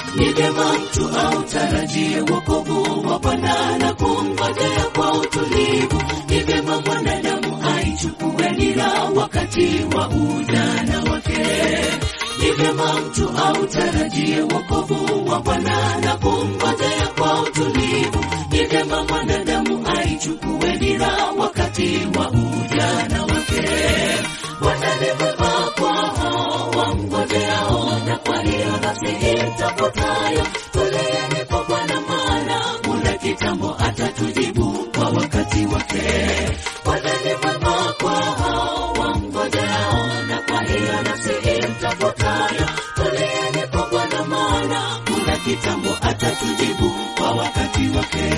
Ni vyema mtu autarajie wokovu wa Bwana na kumngojea kwa utulivu. Ni vyema mwanadamu aichukue nira wakati wa ujana wake. Ni vyema mtu autarajie wokovu wa Bwana na kumngojea kwa utulivu. Ni vyema mwanadamu aichukue nira wakati wa ujana wake. Bwana ni mwema kwa hao wamngojeao, na kwa hiyo nafsi itapatayo. Tulieni kwa Bwana, maana muda kitambo atatujibu kwa wakati wake. Bwana ni mwema kwa hao wamngojeao, na kwa hiyo nafsi itapatayo. Tulieni kwa Bwana, maana muda kitambo atatujibu kwa wakati wake.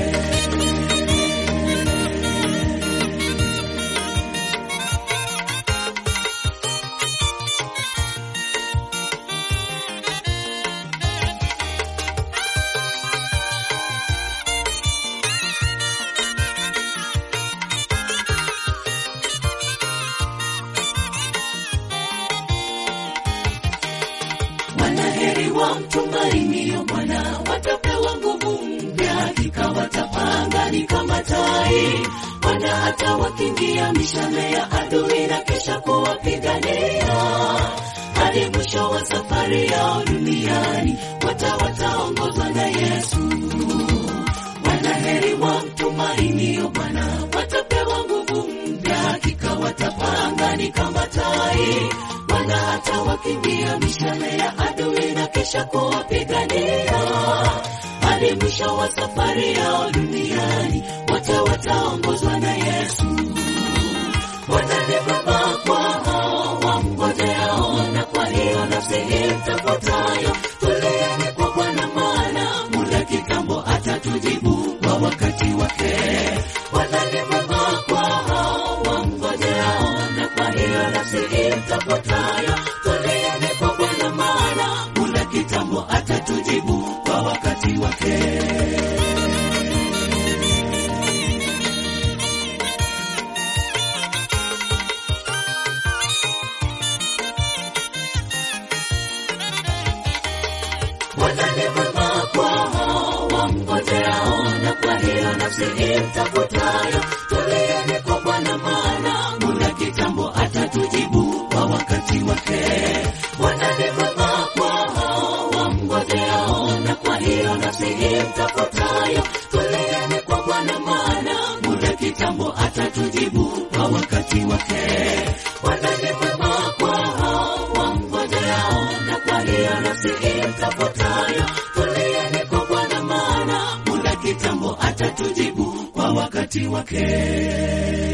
Wanaheri wa mtumainio Bwana, watapewa nguvu mpya, hakika watapanga ni kama tai. Bwana hata wakimbia mishale ya adui na kisha kuwapigania hadi mwisho wa safari yao duniani, wata wataongozwa na Yesu. Wanaheri wa mtumainio Bwana, watapewa nguvu mpya, hakika watapanga ni kama tai. Bwana hata wakimbia mishale ya adui na kisha kuwapigania hadi mwisho wa safari yao duniani, wote wataongozwa na Yesu. Bwana ni mwema kwa hao wamngojeao, na kwa hiyo nafsi itapotayo. Tulieni kwa Bwana, maana muda kitambo atatujibu kwa wakati wake. Bwana ni mwema kwa hao wamngojeao, na kwa hiyo nafsi itapotayo. Tulieni kwa Bwana, maana muda kitambo atatujibu kwa wakati wake. Bwana ni mwema kwa hao wamngojeao, na kwa hiyo nafsi itafutayo. Tulieni kwa Bwana, maana muda kitambo atatujibu kwa wakati wake. Bwana ni mwema kwa hao wamngojeao, na kwa hiyo nafsi itafutayo. Tulieni kwa Bwana, maana muda kitambo atatujibu kwa wakati wake. Bwana ni mwema kwa hao wamngojeao, na kwa hiyo nafsi itafutayo. Tulieni kwa Bwana, maana muda kitambo atatujibu kwa wakati wake.